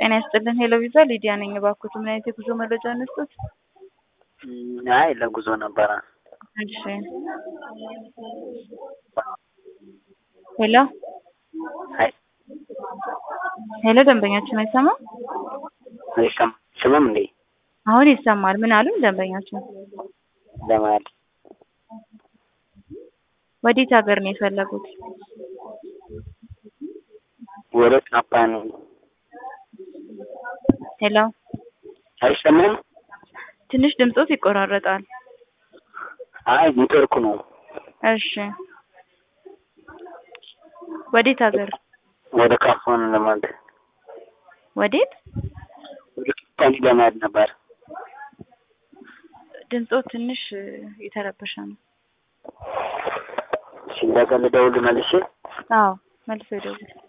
ጤና ይስጥልን ሄሎ ቪዛ ሊዲያ ነኝ። እባክዎት ምን አይነት የጉዞ መረጃ እንስጡት? አይ ለጉዞ ነበረ። እሺ ሄሎ አይ ሄሎ ደንበኛችን አይሰማም? አይሰማም አይሰማም እንዴ? አሁን ይሰማል። ምን አሉን ደንበኛችን? ለማለት ወዴት ሀገር ነው የፈለጉት? ወደ ጃፓን ሄሎ አይሰማም? ትንሽ ድምጾት ይቆራረጣል። አይ ኔትወርኩ ነው። እሺ ወዴት ሀገር? ወደ ካፋን ለማለት ወዴት? ወደ ካፋን ለማለት ነበር። ድምጾት ትንሽ የተረበሸ ነው። እሺ እንደገና ልደውል መልሼ አዎ መልሶ ይደውል።